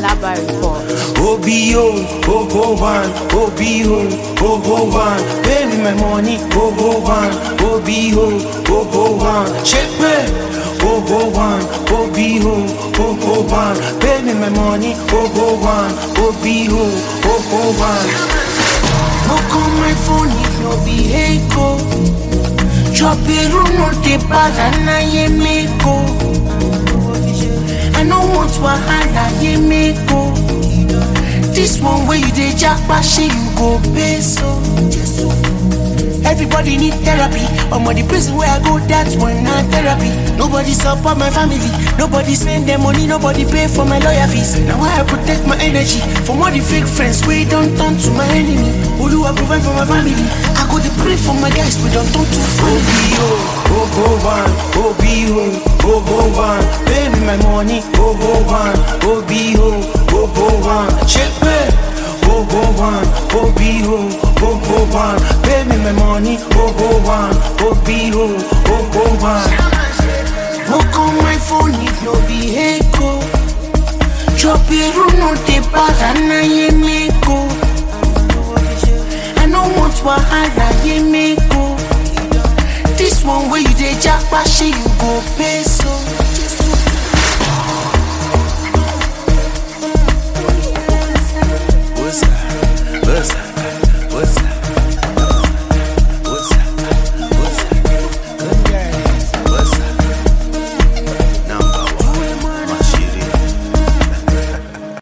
Alaba report. OBO, Obo one, OBO, Obo one. Pay me my money, Obo one, OBO, Obo one. Check me, Obo one, OBO, Obo one. Pay me my money, Obo one, OBO, Obo one. Look on my phone if no be Echo. Drop a room no dey bad and I am I no want wahala ye make go. This one where you dey jackpot shey you go pay so. Everybody need therapy. I'm on the prison where I go, that's one not therapy. Nobody support my family. Nobody spend their money. Nobody pay for my lawyer fees. Now I protect my energy from all the fake friends. We don't turn to my enemy. Who do I provide for my family? I go to pray for my guys. We don't turn to family. OBO, Obo one, OBO, Obo one. Pay me my money, Obo one, OBO, Obo one. Check me, Obo one, OBO, Obo one. Pay me my money, Obo one, OBO, Obo one. Look on my phone if no be Echo. Drop a room no dey bad and I am Echo. I no want wahala ye make go. This one where you dey jackpot shey you go pay so.